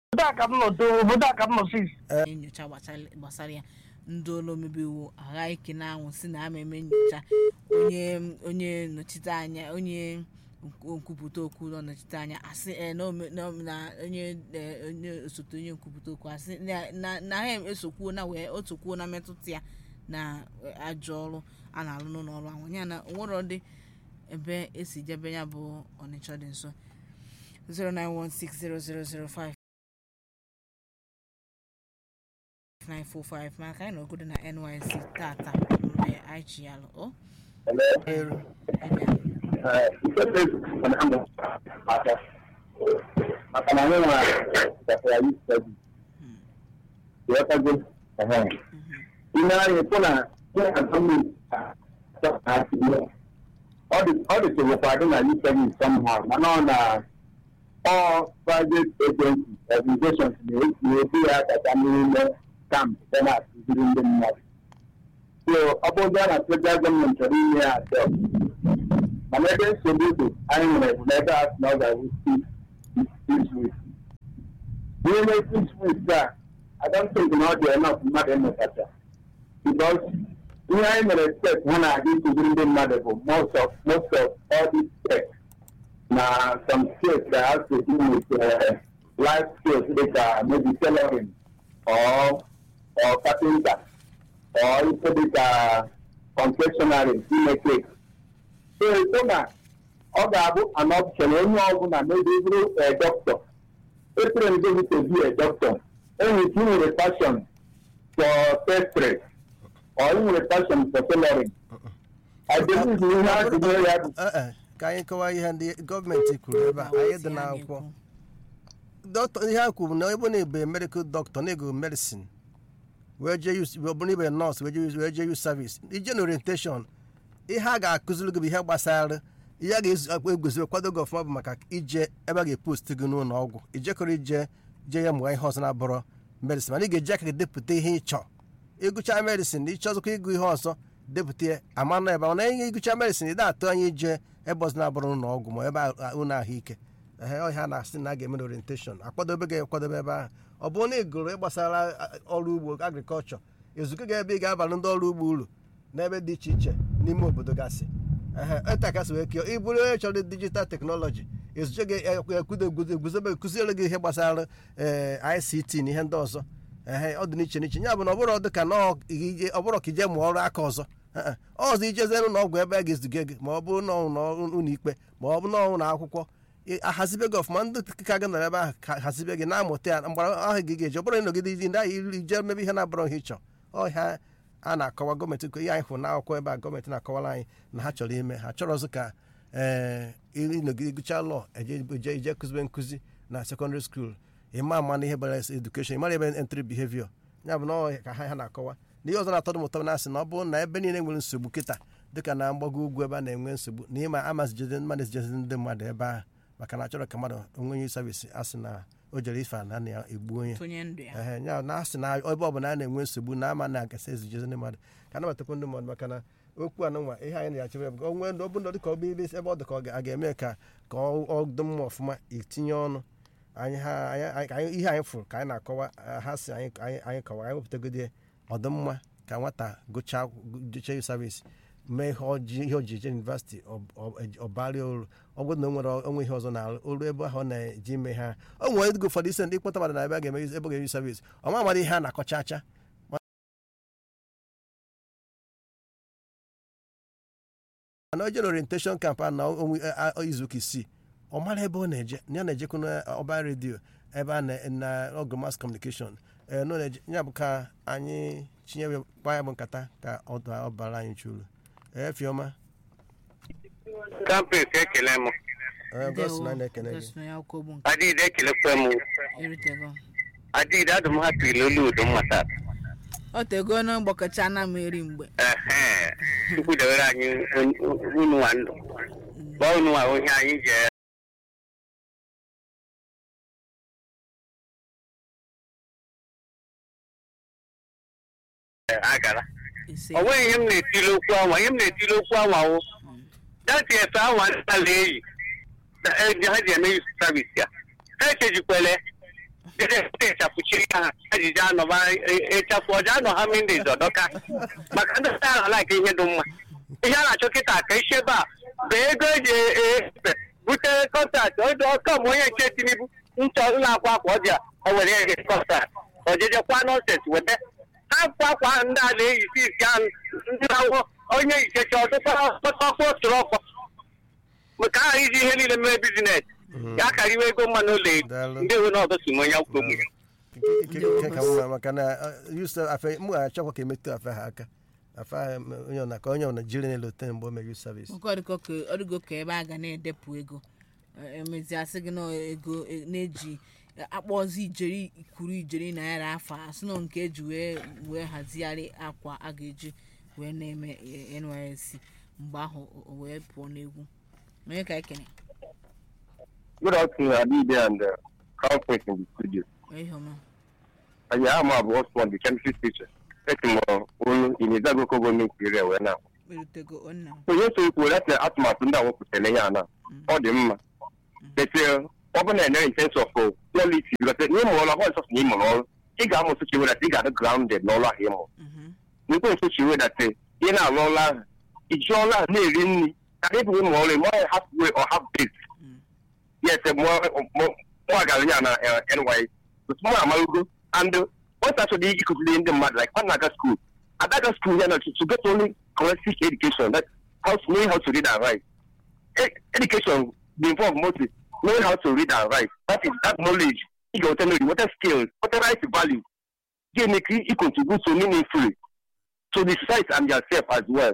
obodo a ka m nọ too obodo a ka m nọ sis nyocha gbasara gbasara ya ndị ụlọ omebe iwu agha ike na-anwụ si na ama eme nyocha onye onye nnọchite anya onye nkwu- nkwupụta okwu ụlọ nnọchite anya asị eh, na ome- na na onye eh, onye osote onye nkwupụta okwu asị na- na na ha esokwuo na wee otokwuo na mmetụta ya na eh, ajọ ọrụ a na-alụ n'ụlọ ọrụ ahụ ya na onwere dị ebe esi jebe ya bụ ọnịcha dị nso 09160005945 945 maka anyị nọgodo na nysc tata mgbe anyị chi ya alụ o Eru. maka na anyị nwa gasara yi stadi ghọtago ime anyị pụ na na gọọmenti ọ dị tụrụkwa dị na yi stadi somehow mana ọ na all private agencies organizations na-ebu ya kacha n'ime kamp site na akụziri ndị mmadụ so ọ bụrụ na federal gọọmenti chọrọ ime ya atọ mana ebe nsogbu dị anyị nwere bụ n'ebe a sị na ọ ga-awụ six weeks n'ime six weeks a I don't think na ọ dị enough mmadụ ịmụtacha because ihe anyị mere steps ha na-aga ịkụziri ndị mmadụ bụ most of most of all these steps na some skills that has to do with uh, life skills dịka maybe tailoring or or carpenter or ife dịka confectionery ime cake so so na ọ ga-abụ an option onye ọbụla maybe bụrụ a doctor etere ndị gị to be a doctor enwere ike inwere passion for pastry or inwere passion for tailoring I believe na ihe a tụnyere ya bụ Eh, eh, ka anyị kọwaa ihe ndị gọọmenti kwuru ebe a anyị dị n'akwụkwọ dọkịta ihe ha kwuru na ebe na-ebe medikal dọkịta na-ego medisin wee jee use ọ bụrụ ibe nọọsụ wee jee use- wee jee use service ije na orientation ihe a ga-akụziri gị bụ ihe gbasara ihe a ga-egozi kwado gị ọfụma bụ maka ije ebe a ga-epost gị n'ụlọ ọgwụ ijekọrọ ije jee ya mụọ ihe ọzọ na-abụrọ medisin mana ị ga-eji aka gị depụta ihe ị chọọ ịgụcha medisin ịchọzụkwa ịgụ ihe ọzọ depụta ya ama na ebe mana ihe ịgụcha medisin ị da-atụ anya ije ebe ọzọ na-abụrụ ụlọ ọgwụ ma ebe a- ụlọ ahụike ehe ọhịa a na-asị na a ga-eme na orientation akwadobe gị akwadobe ebe ahụ ọ bụrụ na ị gụrụ ịgbasara a- ọrụ ugbo agrikọlchọ ezugo gị ebe ị ga-abalị ndị ọrụ ugbo uru n'ebe dị iche iche n'ime obodo gasị ehe etakasị wee keo ị bụrụ onye chọrọ dijital teknọlọji ezuche gị ekwudo eguzobe kụziere gị ihe gbasara ee ict na ihe ndị ọzọ ehe ọ dị n'iche n'iche ya bụ na ọ bụrụ dị ka na ọ ije- ọ bụrụ ka ije mụọ ọrụ aka ọzọ Ee, e. ọzọ ijeze n'ụlọ ọgwụ ebe a ga-ezuga gị ma ọ bụrụ na ụlọ ikpe ma ọ bụ na ụlọ akwụkwọ ị- ahazibe gị ọfụma ndị ka gị nọrọ ebe ahụ ka hazibe gị na-amụta ya mgbara ahụ gị ga-eji ọ bụrụ na ịnọgide iji ndị ahụ iri jee mebe ihe na-abụrụ ihe ịchọ ọhịa a na-akọwa gọọmenti ihe anyị hụrụ n'akwụkwọ ebe a gọọmenti na-akọwara anyị na ha chọrọ ime ha chọrọ ọzọ ka ee ịnọgide gụchaa lọọ eje ije kụzibe nkụzi na sekọndịrị skuul ịma ama na ihe bara edukeshọn ịmara ebe entry behavior ya bụ na ọ ka ha ha na-akọwa na ihe ọzọ na-atọ m ụtọ na-asị na ọ bụrụ na ebe niile nwere nsogbu kịta dịka na mgbago ugwu ebe a na-enwe nsogbu na ịma amazijede mmadụ ezijezi ndị mmadụ ebe ahụ maka na achọrọ ka mmadụ onwe nye savisi asị na o jere ife na na ya egbu onye tụnye ndụ ya ehe ya na asị na ebe ọbụla a na-enwe nsogbu na ama na-agasa ezijezi ndị mmadụ ka anabatakwa ndị mmadụ maka na okwu a nụnwa ihe anyị na-achebe bụ onwe ndị ọbụla dịka ọ bụ ibe ebe ọ dị ka ọ ga- a ga-eme ka ka ọ ọ dị mma ọfụma itinye ọnụ anyị ha anyị- anyị- anyị- ihe anyị fụrụ ka anyị na-akọwa eh, ha si anyị anyị anyị kọwa anyị wepụtagodi ọdịmma ka nwata gụchaa jechee savisi mee ihe ọji ihe ojije yunivasịtị ọbarịa olu ọ bụrụ na o nwere onwe ihe ọzọ na-arụ olu ebe ahụ ọ na-eji ime ha o nwere ego ụfọdụ ise ndị kpọta mmadụ na ebe a ga-eme ebe ọ ga-eyi savisi ọma amara ihe a na-akọcha acha mana o jere orientation camp a na onwe a- a- izuụka isii ọ mara ebe ọ na-eje ya na-ejekwa n'ọba redio ebe a na- na ọgụ mass communication ee nọ na-eje ya bụ ka anyị chinye kpa ya bụ nkata ka ọ da- ọ bara anyị churu ee fiọma kampes ekele m ee gosi na anyị na-ekene gị gosi na ya akwụkwọ bụ nke adịghị ekelekwa m erutego adịghị adụ m hapụ ilolu udo mmata o tego na mgbakọcha na m eri mgbe ehe chukwu dewere anyị unu nwa ndụ gba unu nwa onye anyị ji agara ise o nweghị ihe m na-etili okwu anwa ihe m na-etili okwu anwa wụ dati efe anwa ndị ala eyi na- e- ha ji eme yusu savis ya ha echejikwele echapụchiri ha ejiji anọba ịchafụ ọja anọ ha mindis ọdọka maka ndị sta ahụ laik ihe dị mma ihe a na-achọ kịta ka isi ebe a bụ ego eji efe bute kọntaktị ọkọm onye nche tinubu nchọ ụlọ akwa akwa ọ dị a o were ege kọntaktị ọjeje kwa nọnsens weta ha akwa akwa ahụ ndị a na-eyisi isi ahụ ndị na-awụ onye ichecha ọtụkpọkpọ tụrụ ọkpọ maka aha iji ihe niile mee bizines ya karịwa ego mmanụ ụlọ Daalụ. ndị nwe n'ọdụ si nwe ya kwuo ụmụ ya Ike ka mma maka na yusuf afe m ga-achọkwa ka emetụ afe ha aka afe ha m- onye ọna ka onye ọna jiri na lote mgbe o mere youth service nke ọdịgo ka ọdịgo ka ebe a ga na-edepụ ego Eh, emezi asị gị na ego eh, na-eji eh, akpọzi ijeri kwuru ijeri naira afọ asị na nke eji wee wee hazigharị akwa a ga-eji wee na-eme eh, nysc mgbe ahụ o- o wee pụọ n'egwu onye ka ekene Good afternoon, Adide and uh, Crown Prince in the studio. ihe ọma And yeah, I'm Abu Osman, the chemistry teacher. Taking olu in the Zagoko government area where now. erutego onna So yes, we will let the atmosphere ndị awụ pụtara ya na ọ dị mma. But uh, ọ bụ na in sense of uh, quality because n'ịmụ ọrụ ahụ ọsọsọ na ịmụrụ ọrụ ị ga-amụ nsụchi weda ị ga-adị grounded n'ọrụ ahụ ịmụ. N'ikwe nsụchi weda te ị na-alụ ọrụ ahụ iji ọrụ ahụ na-eri nri ka ị bụ ịmụ ọrụ ịmụ ọrụ halfway or half baked. yes, more more more gallery na uh, NY. But more amalugo and uh, what's actually you could learn them like one naga school. At that school, you know, to, to get only corrective education, that how to know how to read and write. E- education be involved mostly knowing how to read and write. That is that knowledge. You go tell me what are skills, what are right value. They make you contribute so meaningfully to the society and yourself as well.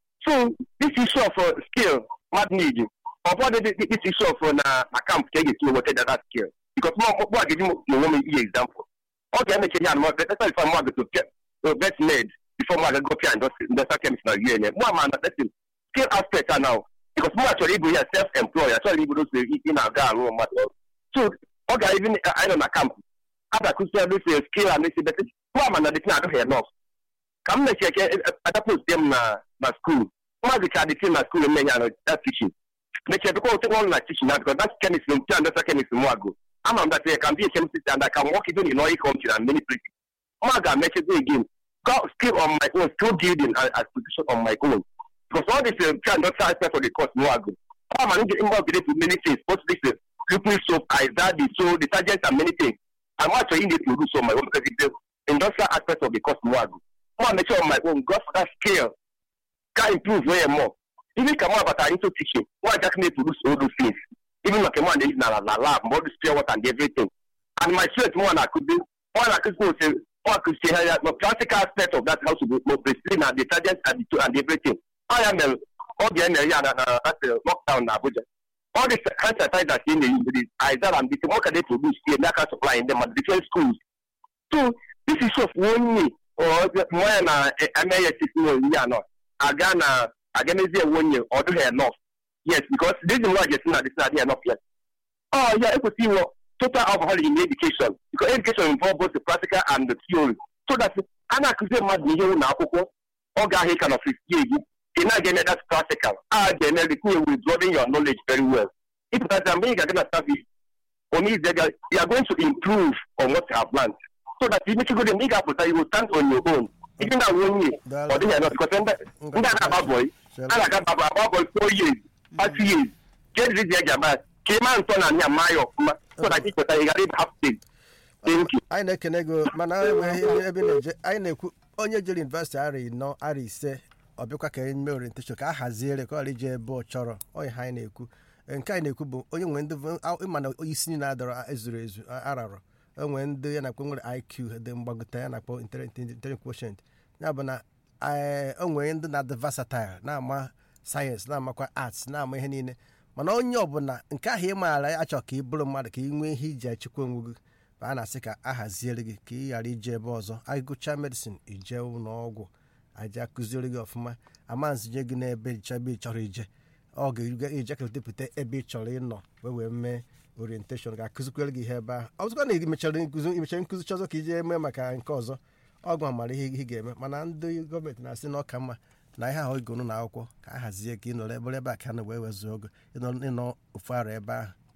So this issue of uh, skill, what need ụfọdụ dị dị- this issue of uh, na na camp ka e ga-esi weta that skill because mụ mụ a ga-eji m onwe m ihe example ọ ga-emechi ihe anụmanụ beta before mụ agato vet med before mụ agago pia industrial chemist na un mụ ama na person skill aspect a now because mụ a chọrọ ịbụ ya self employed achọrọ ịbụ those ị ị na-aga arụ mmadụ ọrụ so ọ ga even anyị nọ na camp a ga-akụzi ya this skill and this but mụ ama na the thing adịghị enough ka m mechie ke adapụzie m na na skuul mmadụ ka dị na skuul eme ya na that teaching mechie bikwa otu ọrụ na teaching na because that's chemist m pia ndọsa chemist mụ agụ ama m that I can be a chemist and I can work even in oil country and many places mụ ga mechizi again got skill on my own skill building as, as position on my own because all this uh, pia ndọsa aspect of the course mụ agụ ama m get involved with many things both this uh, liquid soap izadi so detergents and many things I'm actually in the produce on my own because it's the industrial aspect of the course mụ agụ mụ make sure on my own got that skill can improve way more even ka mụ abata into teaching mụ just need to produce all those things even like mụ na na na lab all this pure water and everything and my students mụ na-akụzi mụ na-akụzi ose mụ akụzi ha ya the practical aspect of that house to be basically na detergent and, the, and everything ọ ya mere ọ ga-emere ya na na that uh, lockdown na Abuja all the hand sanitizers in the the Isaiah and the work they produce here na supply in them at different schools so this is of one year or more na MAS is ya no aga na aga mezie one year or do enough yes because this is why just na this na enough yet oh yeah ekwesị inwe total overhaul in education because education involve both the practical and the theory so that a na-akụzi mmadụ ihe ụlọ akwụkwọ ọ ga-ahụ ka na ofisi gị ị na-aga eme that practical a ga-eme retinye withdrawing your knowledge very well ịpụtazi mgbe ị ga-aga na service Omize, you are going to improve on what you have learned. So that you make sure that you ga-apụta you will stand on your own. Even na one year, ọ dịghị enough because ndị ndị a na-agba boy, a na-aga agba agba boy four years, five years. Ke dị dị eji agba ka ị maa ntọ na anya maa ya ọfụma so that ị pụta ị ghara ịba half stage. Thank you. anyị na-ekene gị mana enweghị ebe ị na-eje anyị na-ekwu onye jere yunivesiti ara ịnọ ara ise ọ bịakwa ka enye orientation ka a haziere ka ọ ghara ije ebe ọ chọrọ onye ha anyị na-ekwu nke anyị na-ekwu bụ onye nwere ndị ịma na isi niile adọrọ ezuru ezu ararọ enwere ndị ya na-akpọ nwere iq dị mgbagote ya na-akpọ intelligent quotient ya bụ na ee, o nwere ndị na-adị versatile na-ama sayensị na-amakwa arts na-ama ihe niile mana onye ọbụla nke ahụ ị maara achọ ka ị bụrụ mmadụ ka ị nwee ihe iji echekwa onwe gị ma a na-asị ka a haziere gị ka ị ghara ije ebe ọzọ agụcha medicine ije ụlọ ọgwụ aja akụziere gị ọfụma amanzi nye gị n'ebe ịchọ ebe ị chọrọ ije ọ ga-eje ka depụta ebe ị chọrọ ịnọ wee wee mee orientation ga-akụzikwere gị ihe ebe ahụ ọzọkwa na ị mechara nkụzi imechara nkụzi chọzọ ka ije mee maka nke ọzọ ọgụ mara ihe ị ga-eme mana ndị gọọmenti na-asị na ọka mma na ihe ahụ ịgụrụ na akwụkwọ ka a hazie ka ị nọrọ ebe ebe a ka a na wee wezuo ogo ịnọ ịnọ ofu ara ebe ahụ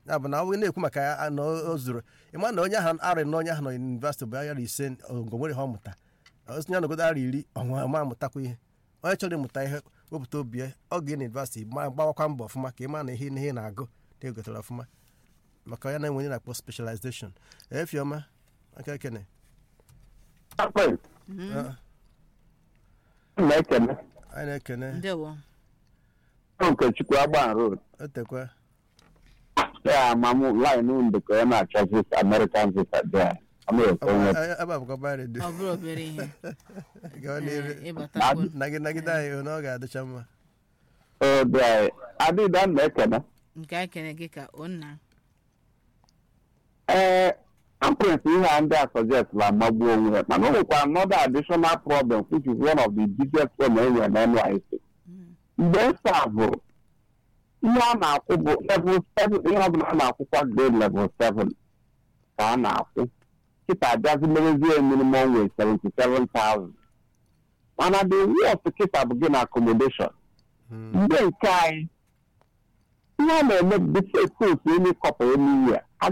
ya bụ na ọ bụghị na-ekwu maka ya na o zuru ịma na onye ahụ arị na onye ahụ nọ yunivasịtị bụ ayara ise ngo nwere ha ọmụta osinye anọgodo ara iri ọnwa ma amụtakwa ihe onye chọrọ ịmụta ihe wepụta obi ya ọ ga na yunivasịtị ma gbawakwa mbọ ọfụma ka ị ma na ihe ihe na-agụ na egotara ọfụma maka ya na enwe onye na-akpọ specialization efiọma aka ekene na-ekene anyị na-ekene ndewo Okechukwu Agban Road otekwa ya amam line ndị ka ọ na-achọ visa American visa bịa America onwe ebe a bụkwa ba redio ọ bụrụ obere ihe gawa n'iru Ee, ịbatakwu nagide nagide anyị na ọ ga-adịcha mma ode anyị adịda na-ekene nke anyị kene gị ka onna ee conference ihe a ndị a suggest la magbuo onwe ya mana o nwekwa another additional problem which is one of the biggest problem e nwere na NYSC mgbe nsa bụrụ ihe a na-akwụ bụ level 7 ihe ọbụla a na-akwụkwa grade level 7 ka a na-akwụ kịta abịazi merezie minimum wage 77,000 mana the worst kịta bụ gị na accommodation mgbe nke anyị ihe a na-eme bụ bifo onye kọpa onye ihe